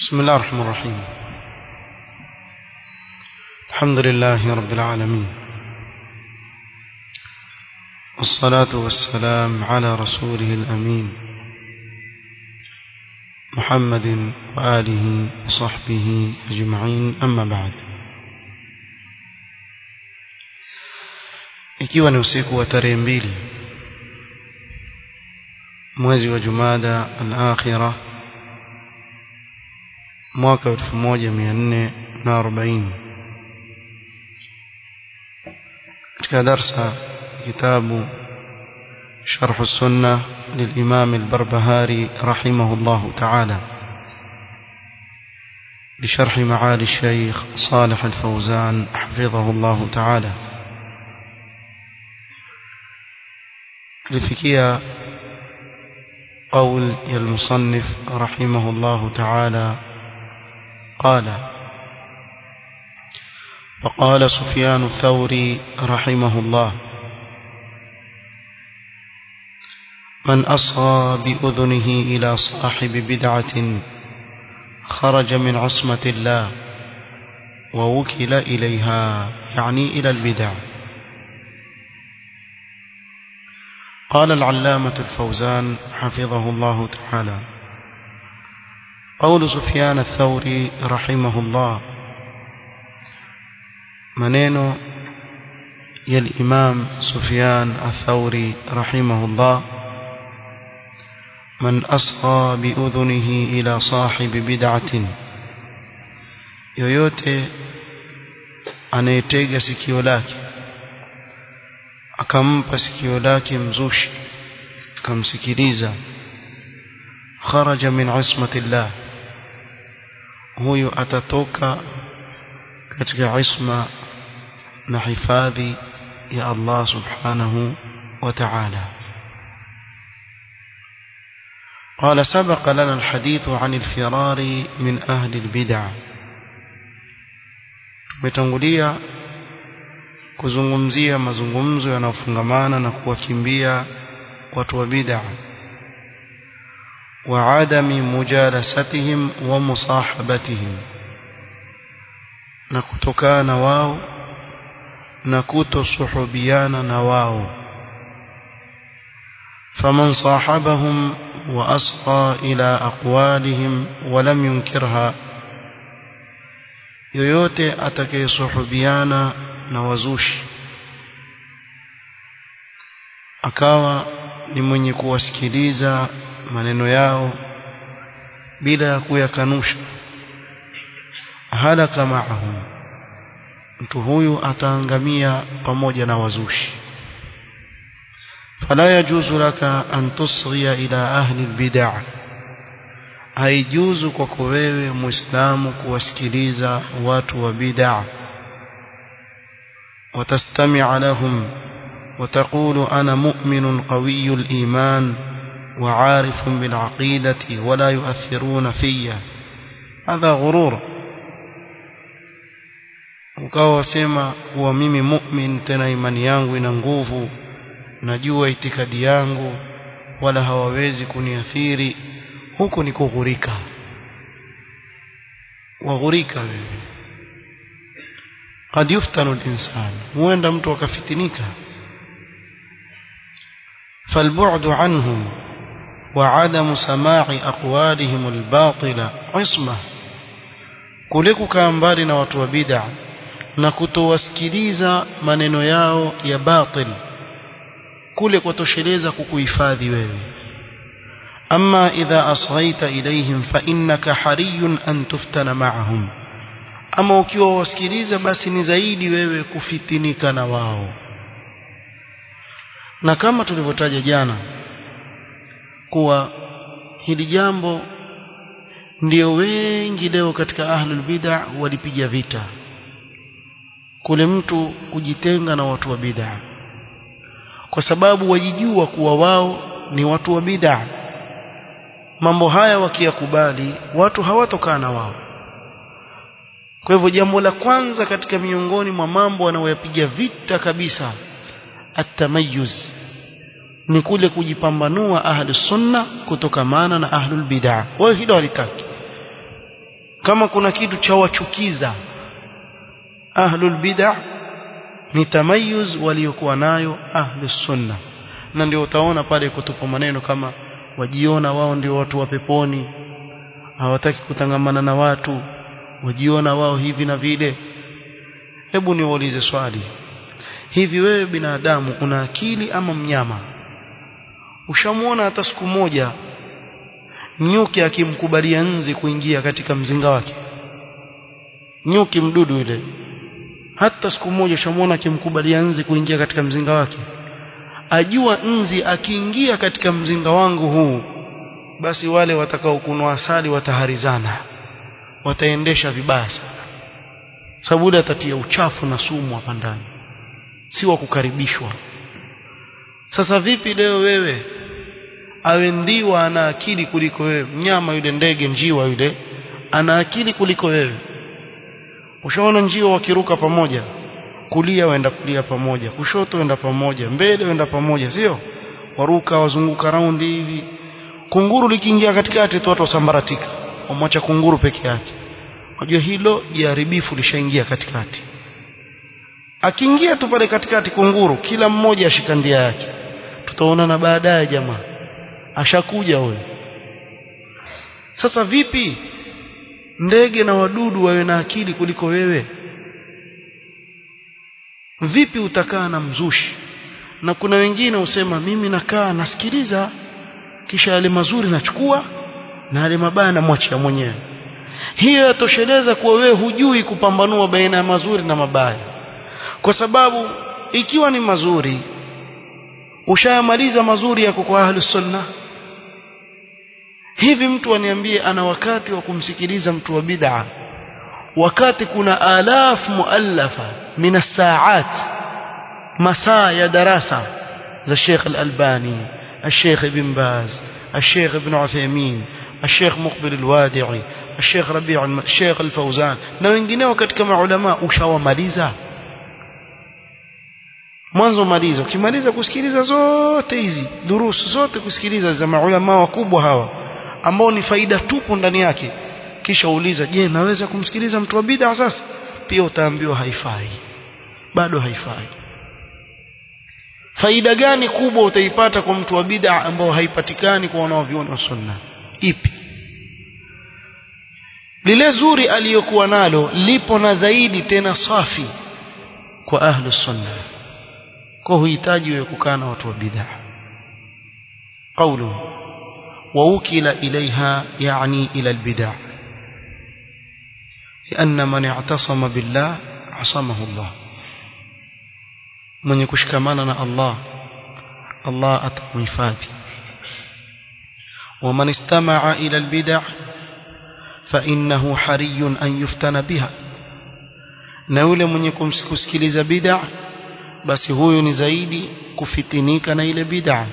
بسم الله الرحمن الرحيم الحمد لله رب العالمين والصلاة والسلام على رسوله الأمين محمد وآله وصحبه أجمعين أما بعد ikiwa ni usiku wa tarehe mbili mwezi wa jumada al-akhirah mwaka 1440 katika darsa kitabu شرح السنة للإمام البربهاري رحمه الله تعالى بشرح معالي الشيخ صالح الفوزان حفظه الله تعالى لفكية قول المصنف رحمه الله تعالى قال وقال سفيان الثوري رحمه الله من أصغى بأذنه إلى صاحب بدعة خرج من عصمة الله ووكل إليها يعني إلى البدع قال العلامة الفوزان حفظه الله تعالى قول سفيان الثوري رحمه الله منين يا الإمام سفيان الثوري رحمه الله من أصغى بأذنه إلى صاحب بدعة yoyote anayetega sikio lake akampa sikio lake mzushi akamsikiliza kharaja min ismati llah huyo atatoka katika isma na hifadhi ya Allah subhanahu wa ta'ala قال سبق لنا الحديث عن الفرار من أهل البدع tumetangulia kuzungumzia mazungumzo yanayofungamana na kuwakimbia watu wa bid'a wa adami mujalasatihim wa musahabatihim na kutokana wao na kutosuhubiana na wao faman sahabahum wa asqa ila aqwalihim wa lam yunkirha yoyote atakayesuhubiana na wazushi akawa ni mwenye kuwasikiliza maneno yao bila ya kuyakanusha halaka maahum mtu huyu ataangamia pamoja na wazushi fala yajuzu laka an tusghiya ila ahli albid'ah haijuzu kwako wewe muislamu kuwasikiliza watu wa bid'a watastami'a lahum وتقول أنا مؤمن قوي الإيمان وعارف بالعقيدة ولا يؤثرون في هذا غرور ukawa wasema kuwa mimi mu'min tena imani yangu ina nguvu najua itikadi yangu wala hawawezi kuniathiri huku ni kughurika waghurika wewe قد يفتن الإنسان huenda mtu akafitinika فالبعد عنهم وعدم سماع أقوالهم الباطلة عصمة kuliko kaa mbali na watu wa bid'a na kutowasikiliza maneno yao ya batil kule kutosheleza kukuhifadhi wewe أما إذا أصغيت إليهم فإنك حري أن تفتن معهم أما ukiwa wasikiliza basi ni zaidi wewe kufitinika na wao na kama tulivyotaja jana kuwa hili jambo ndio wengi leo katika ahlul bid'a walipiga vita kule mtu kujitenga na watu wa bid'a kwa sababu wajijua kuwa wao ni watu wa bid'a mambo haya wakiyakubali watu hawatokaa na wao kwa hivyo jambo la kwanza katika miongoni mwa mambo wanayoyapiga vita kabisa atamayuz ni kule kujipambanua ahli sunna kutokamana na ahlul bid'ah wao hilo halitaki kama kuna kitu cha wachukiza ahlul bid'ah ni tamayuz waliokuwa nayo ahlus sunna na ndio utaona pale kutupa maneno kama wajiona wao ndio watu wa peponi hawataki kutangamana na watu wajiona wao hivi na vile hebu niwaulize swali hivi wewe binadamu una akili ama mnyama ushamuona hata siku moja nyuki akimkubalia nzi kuingia katika mzinga wake nyuki mdudu yule hata siku moja ushamuona akimkubalia nzi kuingia katika mzinga wake ajua nzi akiingia katika mzinga wangu huu basi wale watakao kunwa asali wataharizana wataendesha vibaya sana sababu ile atatia uchafu na sumu hapa ndani si wa kukaribishwa sasa vipi leo wewe awe ndiwa ana akili kuliko wewe mnyama yule ndege njiwa yule ana akili kuliko wewe ushaona njiwa wakiruka pamoja kulia waenda kulia pamoja kushoto waenda pamoja mbele waenda pamoja sio waruka wazunguka raundi hivi kunguru likiingia katikati tu watu wasambaratika wamwacha kunguru peke yake unajua hilo jiharibifu lishaingia katikati akiingia tu pale katikati kunguru kila mmoja ashika ndia yake tutaonana baadaye jamaa ashakuja huyo sasa vipi ndege na wadudu wawe na akili kuliko wewe vipi utakaa na mzushi na kuna wengine usema mimi nakaa nasikiliza kisha yale mazuri nachukua na yale mabaya namwachia mwenyewe hiyo yatosheleza kuwa wewe hujui kupambanua baina ya mazuri na mabaya kwa sababu ikiwa ni mazuri ushayamaliza mazuri yako kwa ahli sunna hivi mtu aniambie ana wakati wa kumsikiliza mtu wa bid'a wakati kuna alaf muallafa min as-sa'at masaa ya darasa za Sheikh Al-Albani الشيخ ابن باز الشيخ ابن عثيمين الشيخ مقبل الوادعي الشيخ ربيع الشيخ الفوزان na wengineo katika maulama ushawamaliza mwanzo maliza ukimaliza kusikiliza zote hizi durusu zote kusikiliza za maulama wakubwa hawa ambao ni faida tupu ndani yake kisha uuliza je naweza kumsikiliza mtu wa bid'a sasa pia utaambiwa haifai bado haifai faida gani kubwa utaipata kwa mtu wa bid'a ambao haipatikani kwa wanaoviona wa sunna ipi lile zuri aliyokuwa nalo lipo na zaidi tena safi kwa ahlu sunna kwa huhitaji wewe kukaa na watu wa bid'a qawlu wa ukila ilaiha yani ila albid'a لأن من اعتصم بالله عصمه الله mwenye kushikamana na Allah Allah atamhifadhi ومن استمع إلى البدع فإنه حري أن يفتن بها na yule mwenye kusikiliza bid'a basi huyo ni zaidi kufitinika na ile bid'a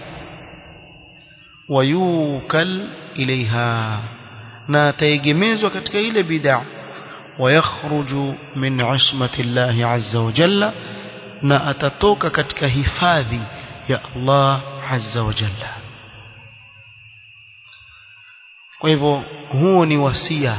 wayukal ilaiha na ataegemezwa katika ile bid'a wayakhruju min ismati Allah azza wa jalla na atatoka katika hifadhi ya Allah azza wa jalla kwa hivyo huo ni wasia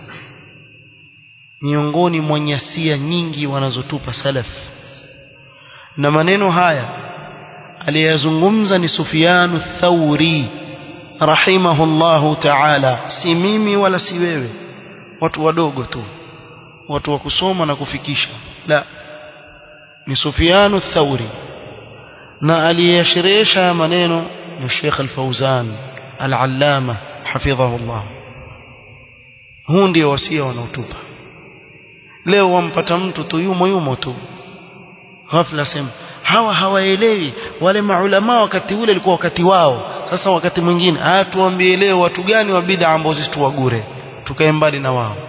miongoni mwa nyasia nyingi wanazotupa salaf na maneno haya aliyazungumza ni Sufyanu Thauri rahimahullahu ta'ala si mimi wala si wewe watu wadogo tu watu wa kusoma na kufikisha la ni Sufyanu Thauri na aliyasherehesha maneno ni Sheikh Al-Fauzan Al-Allama hafidhahullah huu ndio wasia wanaotupa leo wampata mtu tu yumo yumo tu ghafla sema hawa hawaelewi wale maulama wakati ule ilikuwa wakati wao sasa wakati mwingine ah tuambie leo watu gani wa bid'a ambao sisi tuwagure tukae mbali na wao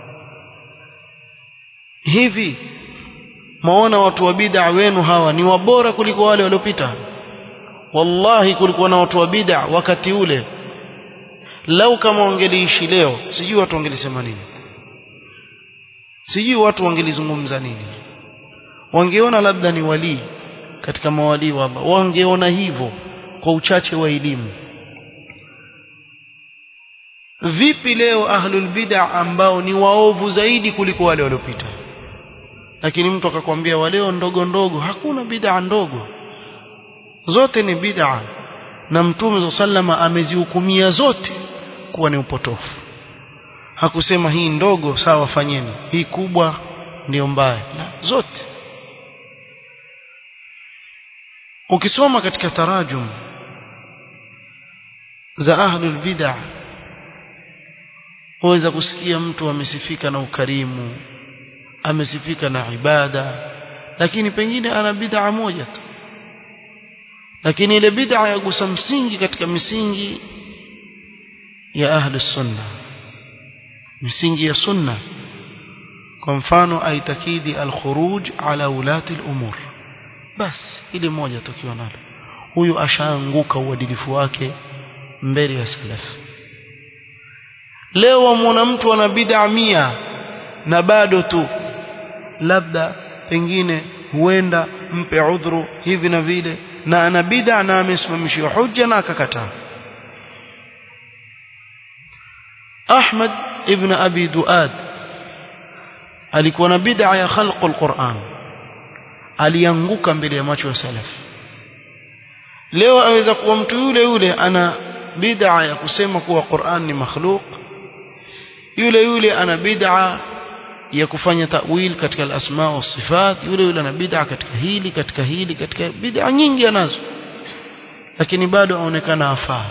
hivi maona watu wa bid'a wenu hawa ni wabora kuliko wale waliopita wallahi kulikuwa na watu wa bid'a wakati ule lau kama wangeliishi leo sijui watu wangelisema nini sijui watu wangelizungumza nini wangeona labda ni walii katika mawalii wa Allah wangeona hivyo kwa uchache wa elimu vipi leo ahlul bid'a ambao ni waovu zaidi kuliko wale waliopita lakini mtu akakwambia waleo ndogo ndogo hakuna bid'a ndogo zote ni bid'a na mtume sallama amezihukumia zote kuwa ni upotofu hakusema hii ndogo sawa fanyeni hii kubwa ndiyo mbaya na zote ukisoma katika tarajum za ahlul bid'ah waweza kusikia mtu amesifika na ukarimu amesifika na ibada lakini pengine ana bid'a moja tu lakini ile bid'a yagusa msingi katika misingi ya ahli sunna misingi ya sunna kwa mfano aitakidi al-khuruj ala ulati al-umur bas ile moja tukiwa nalo huyu ashaanguka uadilifu wake mbele ya salaf leo wamwona mtu ana bid'a mia na bado tu labda pengine huenda mpe udhuru hivi na vile na ana bid'a na amesimamishiwa hujja na akakataa Ahmad ibn Abi Duad alikuwa na bid'a ya khalqul Qur'an alianguka mbele ya macho ya salaf leo aweza kuwa mtu yule yule ana bid'a ya kusema kuwa Qur'an ni makhluq yule yule ana bid'a ya kufanya ta'wil katika al-asma wa sifat yule yule ana bid'a katika hili katika hili katika bid'a nyingi anazo lakini bado aonekana afaa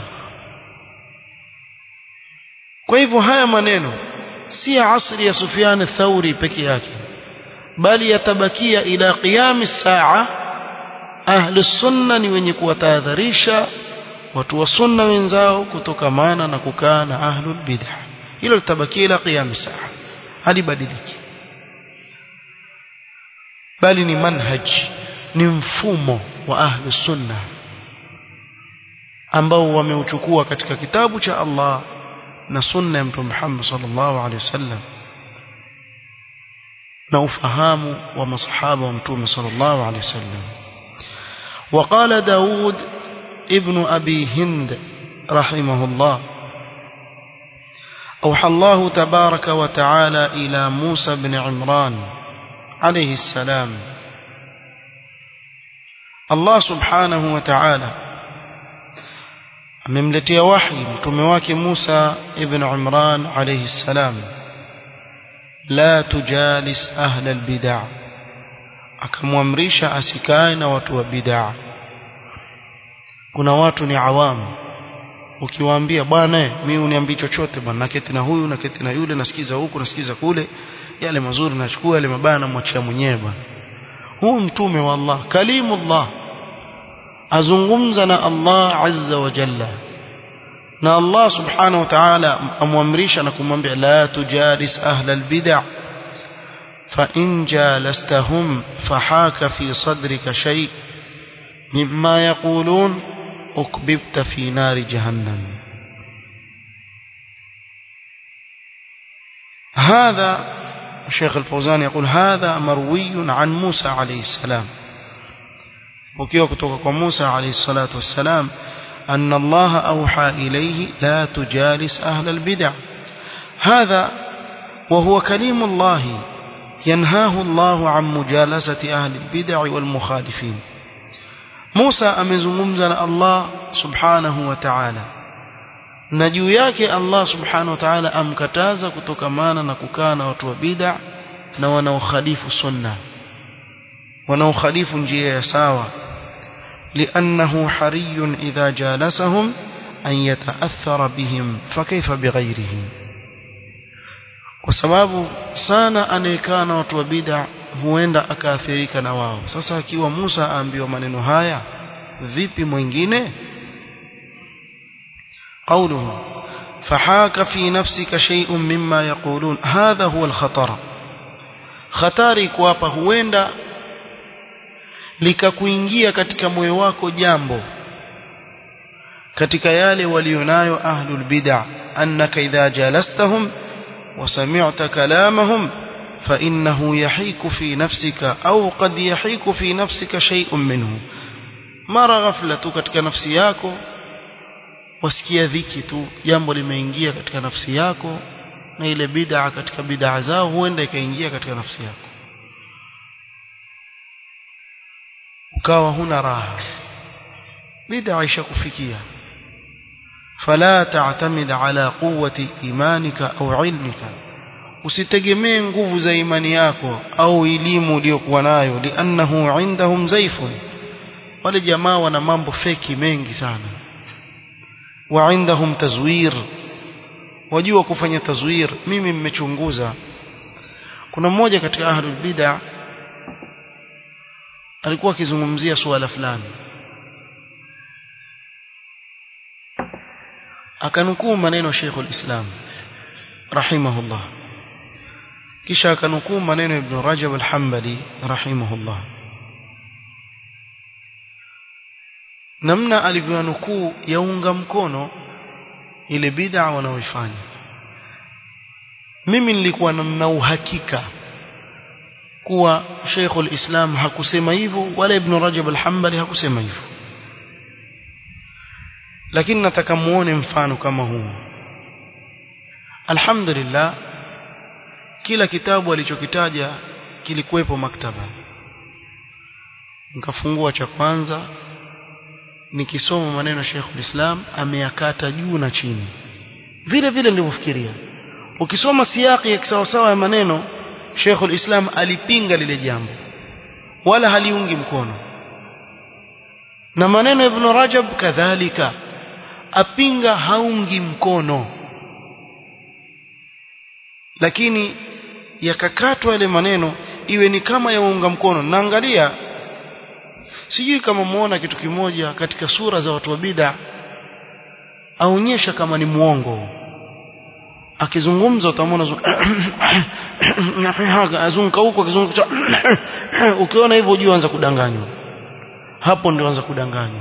kwa hivyo haya maneno si ya asri ya Sufyan ath-Thauri peke yake bali yatabakia ila qiyam saa ahli sunna ni wenye kuwatahadharisha watu wa sunna wenzao kutokamana na kukaa na ahlul bid'ah hilo litabakia ila qiyam saa halibadiliki bali ni manhaj ni mfumo wa ahli sunna ambao wameuchukua katika kitabu cha Allah na sunna ya mtume Muhammad sallallahu alaihi wasallam na ufahamu wa masahaba wa mtume sallallahu alaihi wasallam وقال داود ابن أبي هند رحمه الله أوحى الله تبارك وتعالى إلى موسى بن عمران عليه السلام الله سبحانه وتعالى amemletea wahi mtume wake Musa ibn Imran alayhi salam la tujalis ahla albid'a akamwamrisha asikae na watu wa bid'a kuna watu ni awamu ukiwaambia bwana mimi uniambii chochote bwana naketi na huyu naketi na yule nasikiza huku nasikiza kule yale mazuri nachukua yale mabaya namwachia mwenyewe bwana huu mtume wa Allah kalimullah azungumza na Allah azza wa jalla na Allah subhanahu wa ta'ala amwamrisha na kumwambia la tujalis ahla albid'a fa in jalastahum fahaka fi sadrika shay mimma yaqulun ukbibta fi nari jahannam هذا الشيخ الفوزان يقول هذا مروي عن موسى عليه السلام وكيف كتوك موسى عليه الصلاة والسلام أن الله أوحى إليه لا تجالس أهل البدع هذا وهو كليم الله ينهاه الله عن مجالسة أهل البدع والمخالفين موسى أمزممزن الله سبحانه وتعالى na juu yake Allah subhanahu wa ta'ala amkataza kutokamana na kukaa na watu wa bid'a na wanaokhalifu sunna wanaokhalifu njia ya sawa لأنه حري إذا جالسهم أن يتأثر بهم فكيف بغيرهم وسباب sana anayekaa na watu wa bid'a huenda akaathirika na wao sasa akiwa Musa aambiwa maneno haya vipi mwingine قوله فحاك في نفسك شيء مما يقولون هذا هو الخطر خطاري kuapa huenda likakuingia katika moyo wako jambo katika yale walionayo ahlul bid'ah annaka idha jalastahum wa sami'ta kalamahum fa innahu yahiku fi nafsika au qad yahiku fi nafsika shay'un minhu mara ghafla tu katika nafsi yako wasikia dhiki tu jambo limeingia katika nafsi yako na ile bid'a katika bid'a zao huenda ikaingia katika nafsi yako ukawa huna raha bid'a ishakufikia fala ta'tamid ala quwwati imanika au ilmika usitegemee nguvu za imani yako au elimu uliyokuwa nayo liannahu indahum zaifun wale jamaa wana mambo feki mengi sana wa indahum tazwir wajua kufanya tazwir mimi mmechunguza kuna mmoja katika ahlul bid'ah alikuwa akizungumzia suala fulani akanukuu maneno Sheikh al-Islam rahimahullah kisha akanukuu maneno Ibn Rajab al-Hanbali rahimahullah namna alivyonukuu yaunga mkono ile bid'a wanaoifanya mimi nilikuwa na uhakika kuwa Sheikh al-Islam hakusema hivyo wala Ibn Rajab al-Hanbali hakusema hivyo lakini nataka muone mfano kama huu alhamdulillah kila kitabu alichokitaja kilikuwepo maktaba nikafungua cha kwanza nikisoma maneno ya Sheikh al-Islam ameyakata juu na chini vile vile nilivyofikiria ukisoma siyaki ya kisawasawa ya maneno Sheikh al-Islam alipinga lile jambo wala haliungi mkono na maneno ya Ibn Rajab kadhalika apinga haungi mkono lakini yakakatwa yale maneno iwe ni kama yaunga mkono naangalia sijui kama muona kitu kimoja katika sura za watu wa bid'a aonyesha kama ni muongo akizungumza utamwona azunguka huko akizunguka ukiona hivyo ujue anza kudanganywa hapo ndio anza kudanganywa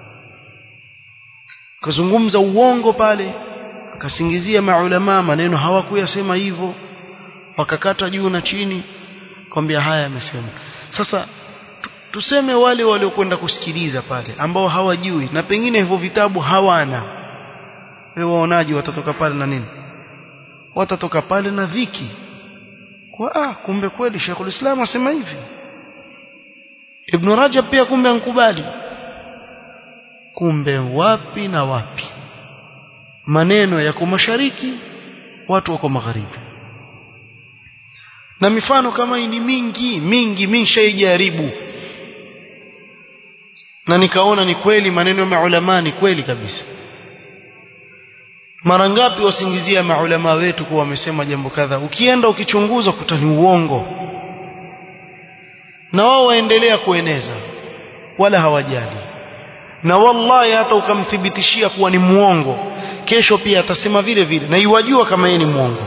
akazungumza uongo pale akasingizia maulama maneno hawakuyasema hivyo wakakata juu na chini kwambia haya yamesema sasa tuseme wale waliokwenda kusikiliza pale ambao hawajui na pengine hivyo vitabu hawana wewe waonaji watatoka pale na nini watatoka pale na dhiki kwa ah kumbe kweli Sheikhul Islam asema hivi Ibn Rajab pia kumbe ankubali kumbe wapi na wapi maneno yako mashariki watu wako magharibi na mifano kama hii ni mingi mingi mimi shaijaribu na nikaona ni kweli maneno ya maulama ni kweli kabisa mara ngapi wasingizia maulama wetu kuwa wamesema jambo kadha ukienda ukichunguza kuta ni uongo na wao waendelea kueneza wala hawajali na wallahi hata ukamthibitishia kuwa ni muongo kesho pia atasema vile vile na iwajua kama yeye ni muongo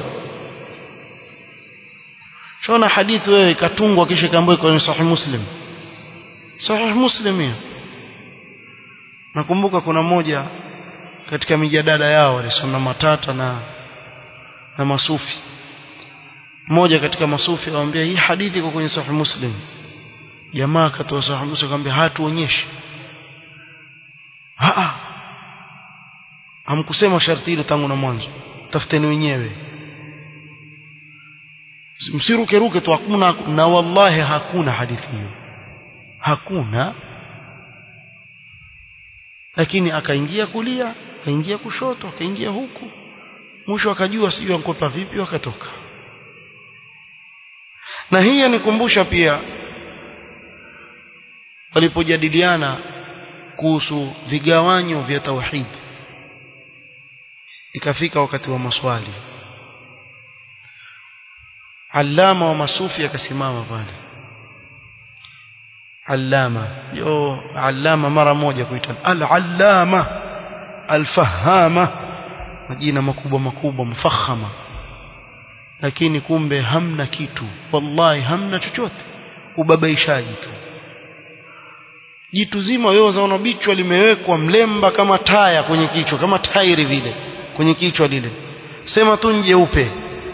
shona hadithi wewe ikatungwa kisha ikaambiwa kwenye sahih muslim sahih muslim hiyo nakumbuka kuna moja katika mijadala yao walisoma matata na na masufi mmoja katika masufi akamwambia hii hadithi iko kwenye sahih muslim jamaa akatoa sahih muslim akamwambia hatuonyeshi ha hamkusema sharti hilo tangu na mwanzo tafuteni wenyewe msiruke ruke tu hakuna na wallahi hakuna hadithi hiyo hakuna lakini akaingia kulia akaingia kushoto akaingia huku mwisho akajua sijui ankopa vipi wakatoka na hii yanikumbusha pia walipojadiliana kuhusu vigawanyo vya tauhid ikafika wakati wa maswali allama wa masufi akasimama pale allama yo allama mara moja kuita al-allama al-fahama majina makubwa makubwa mfakhama lakini kumbe hamna kitu wallahi hamna chochote ubabaishaji tu jitu zima wewe zaona bichwa limewekwa mlemba kama taya kwenye kichwa kama tairi vile kwenye kichwa lile sema tu njeupe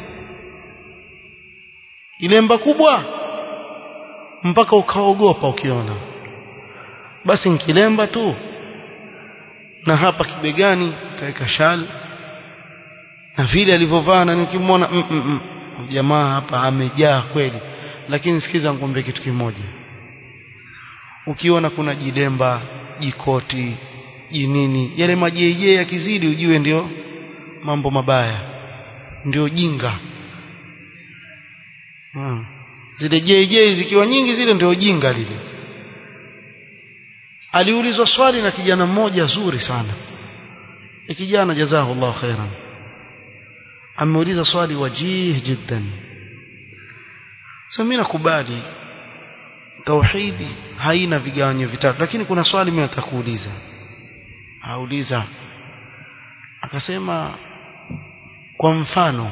ilemba kubwa mpaka ukaogopa ukiona basi nkilemba tu na hapa kibegani kaweka shal na vile alivyovaa na nikimwona mm, mm, mm. jamaa hapa amejaa kweli lakini sikiza nikwambie kitu kimoja ukiona kuna jidemba jikoti jinini yale majeje yakizidi ujue ndio mambo mabaya ndio jinga hmm. zile jeje zikiwa nyingi zile ndio jinga lile aliulizwa swali na kijana mmoja zuri sana e kijana jazahullahu khairan ameuliza swali wajih jiddan sasa mimi nakubali tauhidi haina vigawanyo vitatu lakini kuna swali mimi nataka kuuliza auliza akasema kwa mfano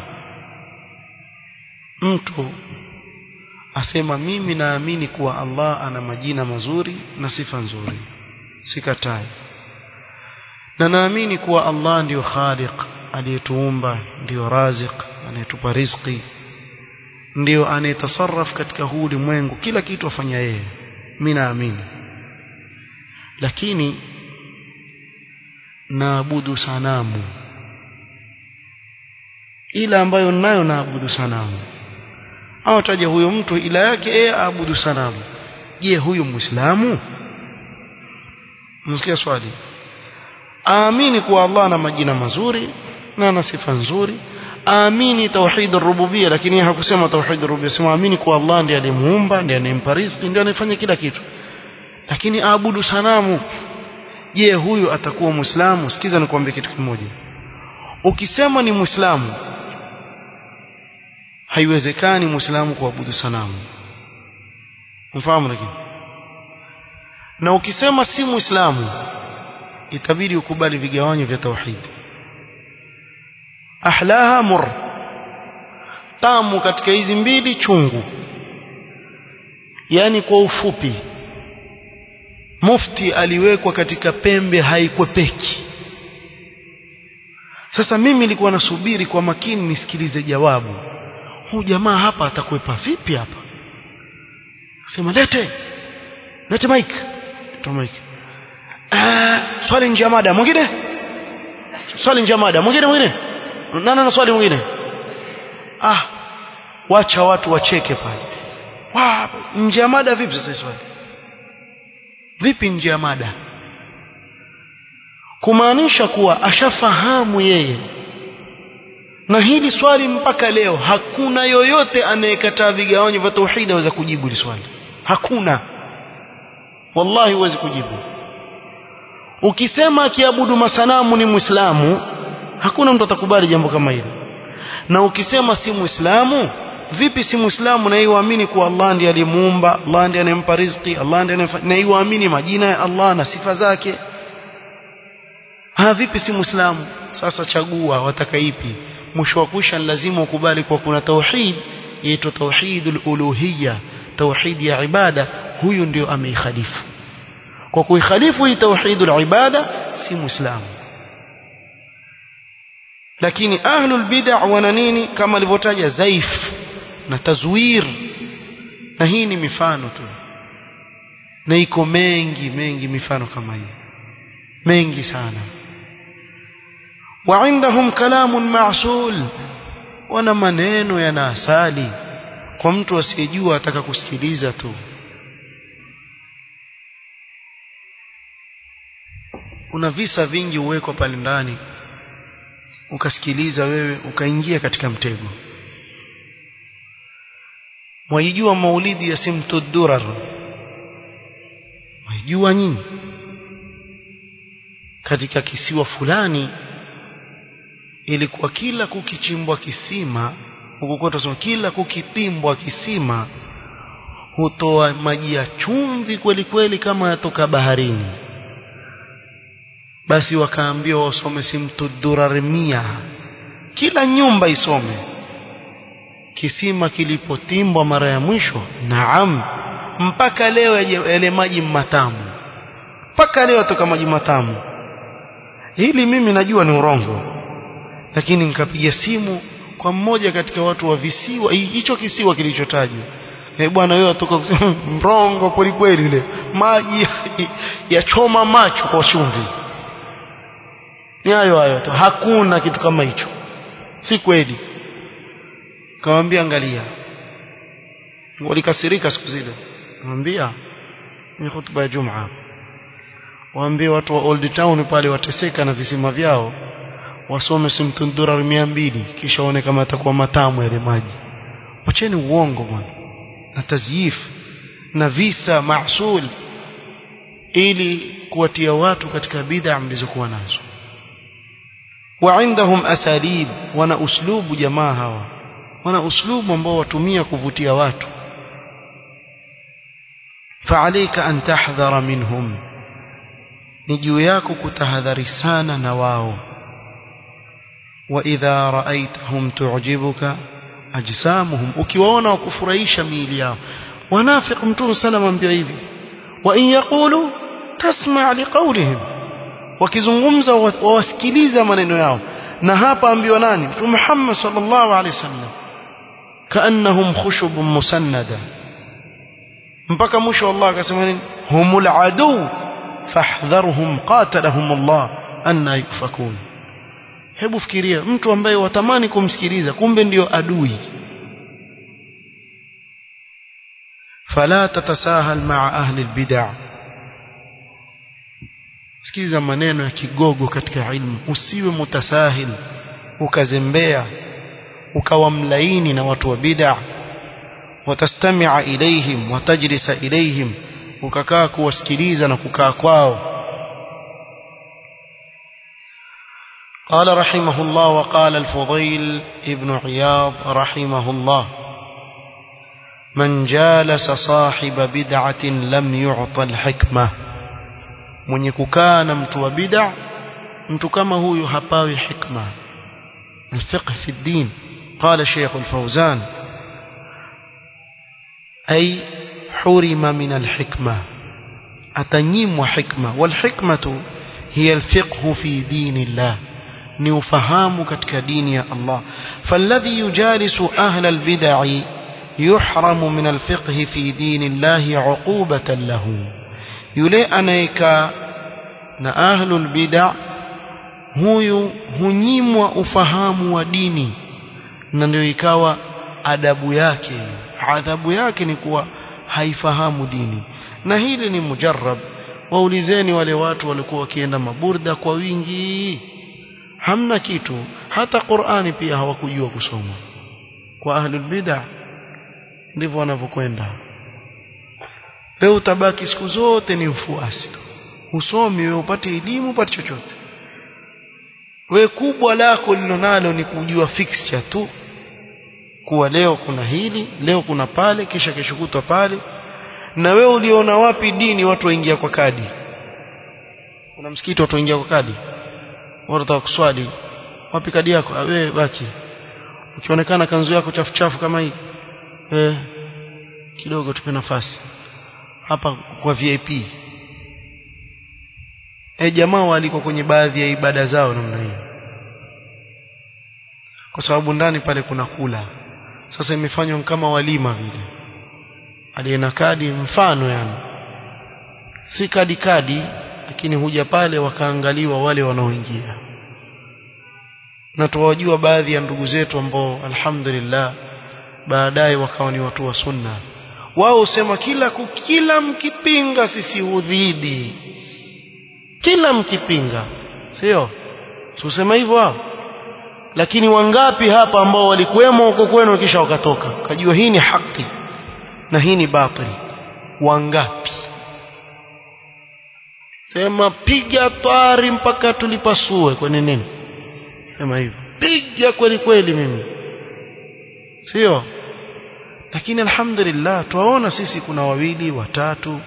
mtu asema mimi naamini kuwa Allah ana majina mazuri na sifa nzuri sikatai na naamini kuwa Allah ndiyo khaliq aliyetuumba ndiyo raziq anayetupa riziki ndiyo anayetasarraf katika huu ulimwengu kila kitu afanya yeye mimi naamini lakini naabudu sanamu ila ambayo nayo naabudu sanamu au taja huyo mtu ila yake yeye aabudu sanamu je huyu muislamu msikia swali aamini kuwa Allah ana majina mazuri na ana sifa nzuri aamini tauhid rububia lakini hakusema tauhid rububia sema aamini kuwa Allah ndiye aliyemuumba ndiye anayempa riziki ndiye anayefanya kila kitu lakini aabudu sanamu je huyu atakuwa muislamu sikiza nikwambie kitu kimoja ukisema ni muislamu haiwezekani muislamu kuabudu sanamu mfahamu lakini na ukisema si muislamu itabidi ukubali vigawanyo vya tauhid ahlaha mur tamu katika hizi mbili chungu yani kwa ufupi mufti aliwekwa katika pembe haikwepeki sasa mimi nilikuwa nasubiri kwa makini nisikilize jawabu huu jamaa hapa atakwepa vipi hapa sema lete lete mic toa mic ah swali nje ya mada mwingine swali nje ya mada mwingine mwingine nani na swali mwingine ah wacha watu wacheke pale wa nje ya mada vipi sasa swali vipi nje ya mada kumaanisha kuwa ashafahamu yeye na hili swali mpaka leo hakuna yoyote anayekataa vigawanyo vya tauhid aweza kujibu hili swali hakuna wallahi huwezi kujibu ukisema akiabudu masanamu ni muislamu hakuna mtu atakubali jambo kama hilo na ukisema si muislamu vipi si muislamu na yuamini kuwa Allah ndiye aliyemuumba Allah ndiye anempa riziki Allah ndiye na yuamini majina ya Allah na sifa zake ha vipi si muislamu sasa chagua wataka ipi mwisho wa kusha lazima ukubali kwa kuna tauhid yaitwa tauhidul uluhiyya tauhid ya ibada huyu ndio ameikhalifu kwa kuikhalifu hii tauhidul ibada si muislamu lakini ahlul bid'ah wana nini kama alivyotaja zaif na tazwir na hii ni mifano tu na iko mengi mengi mifano kama hii mengi sana وعندهم كلام معسول wana maneno yana asali kwa mtu asiyejua ataka kusikiliza tu kuna visa vingi uwekwa pale ndani ukasikiliza wewe ukaingia katika mtego mwaijua maulidi ya simtudurar mwaijua nyinyi katika kisiwa fulani ilikuwa kila kukichimbwa kisima huko kwetu tunasema kila kukitimbwa kisima hutoa maji ya chumvi kweli kweli kama yatoka baharini basi wakaambiwa wasome simtudurarmia kila nyumba isome kisima kilipotimbwa mara ya mwisho naam mpaka leo yale maji matamu mpaka leo yatoka maji matamu hili mimi najua ni urongo lakini nikapiga simu kwa mmoja katika watu wa visiwa hicho kisiwa kilichotajwa eh bwana wewe atoka kusema mrongo kweli kweli ile maji yachoma macho kwa chumvi ni hayo hayo tu hakuna kitu kama hicho si kweli kawambia angalia walikasirika siku zile mwambia ni hutuba ya Jumaa waambie watu wa Old Town pale wateseka na visima vyao wasome simtundura mia mbili kisha waone kama atakuwa matamu yale maji wacheni uongo bwana na tazyif na visa maasul ili kuwatia watu katika bid'a mlizokuwa nazo وعندهم أساليب wana uslubu jamaa hawa wana uslubu ambao watumia kuvutia watu فعليك أن تحذر منهم ni juu yako kutahadhari sana na wao وإذا رأيتهم تعجبك أجسامهم ukiwaona wakufurahisha miili yao wanafiq mtume sallam ambia hivi wa in yaqulu tasma' liqawlihim wakizungumza wawasikiliza maneno yao na hapa ambiwa nani mtume Muhammad sallallahu alaihi wasallam kaannahum khushubun musannada mpaka mwisho Allah akasema nini humul adu fahdharhum qatalahum Allah anna yufakun hebu fikiria mtu ambaye watamani kumsikiliza kumbe ndiyo adui fala tatasahal maa ahli albid'ah sikiza maneno ya kigogo katika ilmu usiwe mutasahil ukazembea ukawa mlaini na watu wa bid'ah watastami'a ilaihim watajlisa ilaihim ukakaa kuwasikiliza na kukaa kwao قال رحمه الله وقال الفضيل ابن عياض رحمه الله من جالس صاحب بدعة لم يعط الحكمة mwenye kukaa na mtu wa bid'a mtu kama huyu hapawi hikma الفقه في الدين قال شيخ الفوزان أي حرم من الحكمة أتنيم وحكمة والحكمة هي الفقه في دين الله نفهام كتك دين يا الله فالذي يجالس أهل البدع يحرم من الفقه في دين الله عقوبة له yule anayekaa na ahlul bid'a huyu hunyimwa ufahamu wa dini na ndio ikawa adabu yake adhabu yake ni kuwa haifahamu dini na hili ni mujarrab waulizeni wale watu walikuwa wakienda maburda kwa wingi hamna kitu hata Qur'ani pia hawakujua kusoma kwa ahlul bid'a ndivyo wanavyokwenda wewe utabaki siku zote ni mfuasi usomi wewe upate elimu upate chochote we kubwa lako lilonalo ni kujua fixture tu kuwa leo kuna hili leo kuna pale kisha kesho kutwa pale na wewe uliona wapi dini watu waingia kwa kadi kuna msikiti watu waingia kwa kadi watu wataka kuswali wapi kadi yako wewe baki ukionekana kanzu yako chafu chafu kama hii eh kidogo tupe nafasi hapa kwa VIP e jamaa walikuwa kwenye baadhi ya ibada zao namna hiyo kwa sababu ndani pale kuna kula sasa imefanywa kama walima vile aliyena kadi mfano yani si kadi kadi lakini huja pale wakaangaliwa wale wanaoingia na tuwajua baadhi ya ndugu zetu ambao alhamdulillah baadaye wakawa ni watu wa sunna wao husema kila kila mkipinga sisi udhidi kila mkipinga sio usema hivyo wao lakini wangapi hapa ambao walikuwemo huko kwenu kisha wakatoka kajua hii ni haki na hii ni batili wangapi sema piga twari mpaka tulipasue kwenye nini sema hivyo piga kweli kweli mimi sio lakini alhamdulillah tuwaona sisi kuna wawili watatu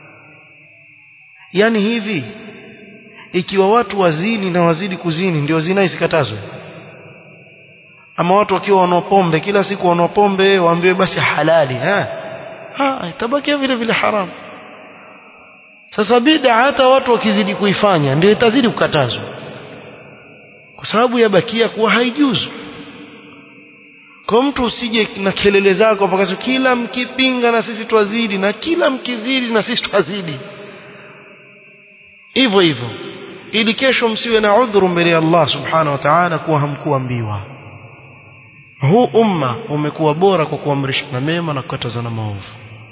yani hivi ikiwa watu wazini na wazidi kuzini ndio zina isikatazwe ama watu wakiwa wanaopombe kila siku wanaopombe waambiwe basi halali ha ha itabakia vile vile haramu sasa bid'a hata watu wakizidi kuifanya ndio itazidi kukatazwa kwa sababu yabakia kuwa haijuzu kwa mtu usije na kelele zako mpaka kila mkipinga na sisi twazidi na kila mkizidi na sisi twazidi hivyo hivyo ili kesho msiwe na udhuru mbele ya Allah subhanahu wa ta'ala kuwa hamkuambiwa huu umma umekuwa bora kwa kuamrishana mema na kukatazana maovu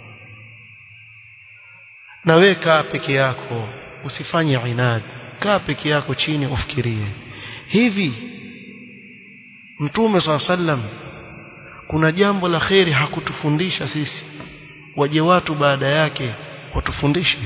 na we kaa peke yako usifanye inadi kaa peke yako chini ufikirie hivi mtume saa sallam kuna jambo la kheri hakutufundisha sisi waje watu baada yake watufundishe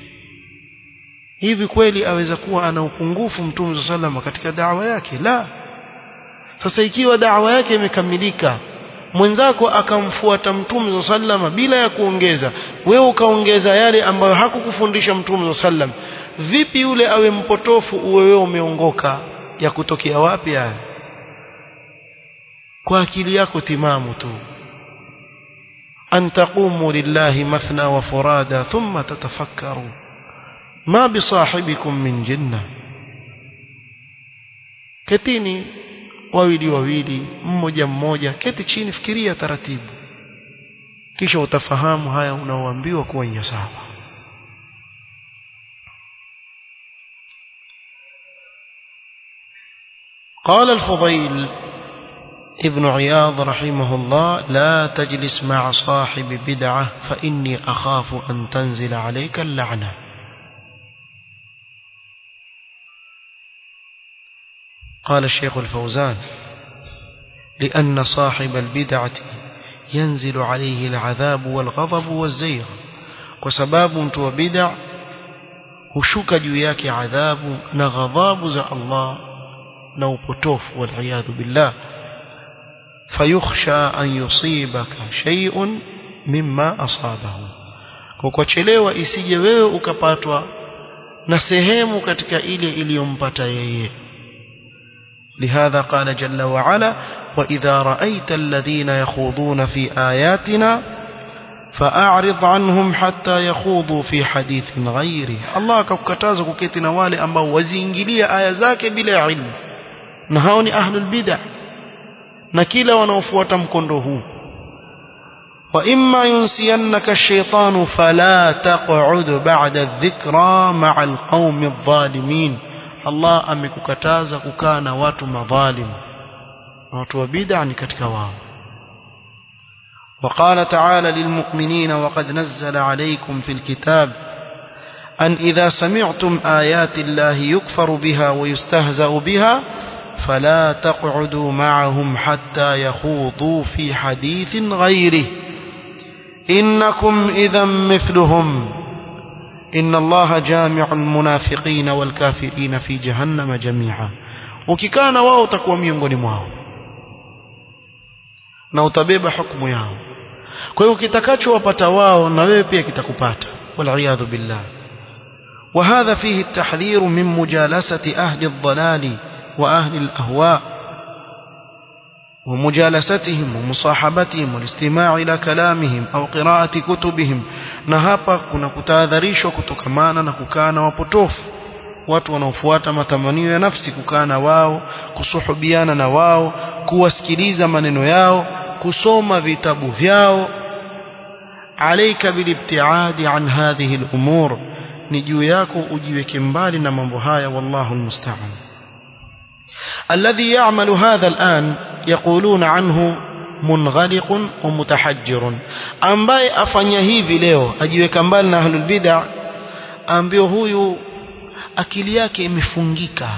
hivi kweli aweza kuwa ana upungufu mtume saa sallam katika dawa yake la sasa ikiwa dawa yake imekamilika mwenzako akamfuata mtume saa sallam bila ya kuongeza wewe ukaongeza yale ambayo hakukufundisha mtume saa sallam vipi yule awe mpotofu uwe wewe umeongoka ya kutokea wapi haya kwa akili yako timamu tu an taqumu lillahi mathna wa furada thumma tatafakkaru ma bisahibikum min jinna ketini wawili wawili mmoja mmoja keti chini fikiria taratibu kisha utafahamu haya unaoambiwa kuwa ni sawa قال الفضيل ابن عياض رحمه الله لا تجلس مع صاحب بدعة فإني أخاف أن تنزل عليك اللعنة قال الشيخ الفوزان لأن صاحب البدعة ينزل عليه العذاب والغضب والزيغ وسباب متو بدع هشك جوياك عذاب نغضاب زى الله نوبتوف والعياذ بالله فيخشى أن يصيبك شيء مما أصابه kukochelewa isije wewe ukapatwa na sehemu katika ile iliyompata yeye لهذا قال جل وعلا وإذا رأيت الذين يخوضون في آياتنا فأعرض عنهم حتى يخوضوا في حديث غيره الله كukataza kuketi na wale ambao waziingilia aya zake bila ilmu na hao ni ahlul bid'ah na kila wanaofuata mkondo huu wa imma yunsiyannaka ash-shaytanu fala taq'ud ba'da adh-dhikra ma'a al-qaumi adh-dhalimin Allah amekukataza kukaa na watu madhalim na watu wa bid'a ni katika wao وقال تعالى للمؤمنين وقد نزل عليكم في الكتاب أن إذا سمعتم آيات الله يكفر بها ويستهزأ بها فلا تقعدوا معهم حتى يخوضوا في حديث غيره إنكم إذا مثلهم إن الله جامع المنافقين والكافرين في جهنم جميعا ukikana wao utakuwa miongoni mwao na utabeba hukumu yao kwa hiyo kitakachowapata wao na wewe pia kitakupata waliyadhu billah وهذا فيه التحذير من مجالسة أهل الضلال وأهل الأهواء ومجالستهم ومصاحبتهم والاستماع إلى كلامهم أو قراءة كتبهم نهابا كنا كتاذريشو كتكمانا نكوكانا وبطوف watu wanaofuata matamanio ya nafsi kukaa na wao kusuhubiana na wao kuwasikiliza maneno yao kusoma vitabu vyao alaika bilibtiadi an hadhihi al-umur ni juu yako ujiweke mbali na mambo haya wallahu almusta'an الذي يعمل هذا الآن يقولون عنه منغلق ومتحجر ambaye afanya hivi leo ajiweka mbali na ahlul bid'ah ambio huyu akili yake imefungika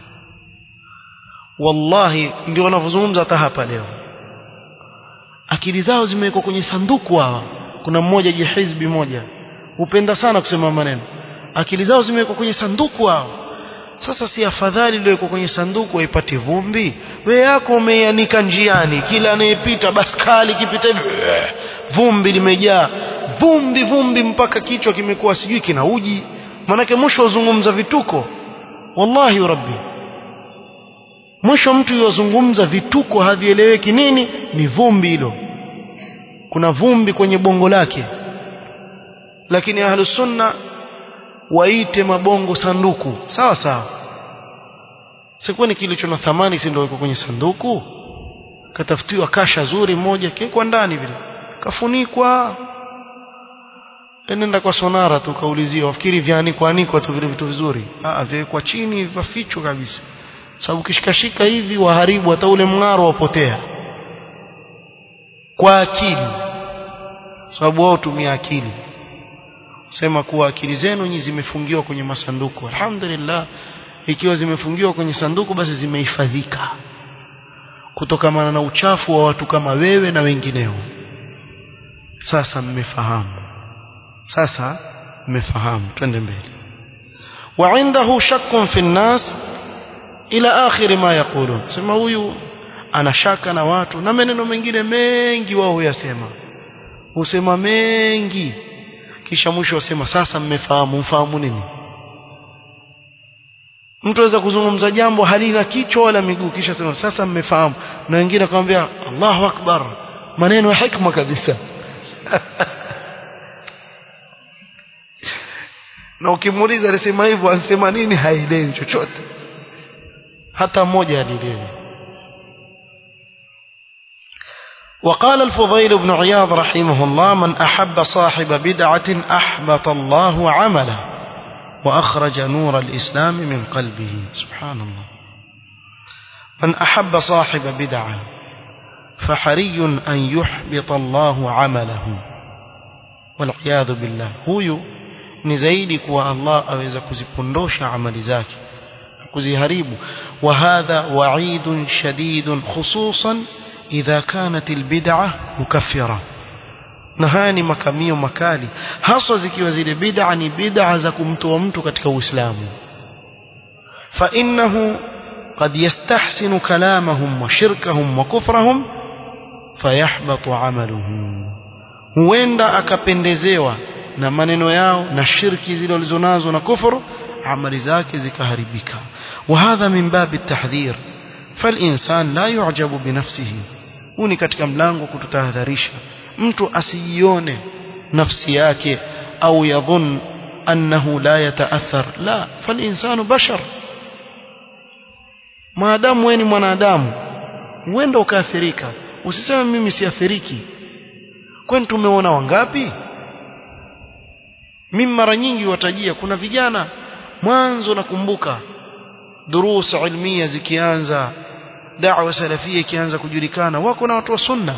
wallahi ndio wanavyozungumza hata hapa leo akili zao zimewekwa kwenye sanduku hawa kuna mmoja jihizbi moja hupenda sana kusema maneno akili zao zimewekwa kwenye sanduku hao sasa si afadhali iliyowekwa kwenye sanduku waipate vumbi we yako umeianika njiani kila anayepita baskali kipita hivi vumbi limejaa vumbi vumbi mpaka kichwa kimekuwa sijui kina uji manake mwisho uzungumza vituko wallahi rabbi mwisho mtu yozungumza vituko havieleweki nini ni vumbi hilo kuna vumbi kwenye bongo lake lakini ahlus sunna waite mabongo sanduku sawa sawa sikwani kilicho na thamani si ndio iko kwenye sanduku katafutiwa kasha zuri moja kekwa ndani vile kafunikwa nenda kwa sonara tu kaulizia wafikiri vyanikwa anikwa tu vile vitu vizuri ah vyawekwa chini vafichwa kabisa sababu kishikashika hivi waharibu hata ule mng'aro wapotea kwa akili sababu wao tumia akili sema kuwa akili zenu nyinyi zimefungiwa kwenye masanduku alhamdulillah ikiwa zimefungiwa kwenye sanduku basi zimehifadhika kutokamana na uchafu wa watu kama wewe na wengineo sasa mmefahamu sasa mmefahamu twende mbele وعنده شك في الناس إلى آخر ما يقولون sema huyu ana shaka na watu na maneno mengine mengi wao huyasema husema mengi kisha mwisho wasema sasa mmefahamu mfahamu nini mtu aweza kuzungumza jambo halina kichwa wala miguu kisha sema sasa mmefahamu na wengine akamwambia Allahu akbar maneno ya hikma kabisa na ukimuuliza alisema hivyo anasema nini haelewi chochote hata mmoja alielewi وقال الفضيل بن عياض رحمه الله من أحب صاحب بدعة أحبط الله عمله وأخرج نور الإسلام من قلبه سبحان الله من أحب صاحب بدعة فحري أن يحبط الله عمله والعياذ بالله هو نزيد كوا الله أويز كزيبندوش عمل ذاك كزيهريب وهذا وعيد شديد خصوصا إذا كانت البدعة مكفرة na haya ni makamio makali haswa zikiwa zile bid'a ni bid'a za kumtoa mtu katika Uislamu fa innahu qad yastahsinu kalamahum wa shirkahum wa kufrahum fayahbatu amaluhu huenda akapendezewa na maneno yao na shirki zile walizonazo na kufuru amali zake zikaharibika وهذا من باب التحذير فالإنسان لا يعجب بنفسه huu ni katika mlango kututahadharisha mtu asijione nafsi yake au yadhun annahu la yataathar la falinsanu bashar maadamu wewe ni mwanadamu huenda ukaathirika usiseme mimi siathiriki kwani tumeona wangapi mimi mara nyingi watajia kuna vijana mwanzo nakumbuka durusa ilmia zikianza da'wa salafia ikianza kujulikana wako na watu wa sunna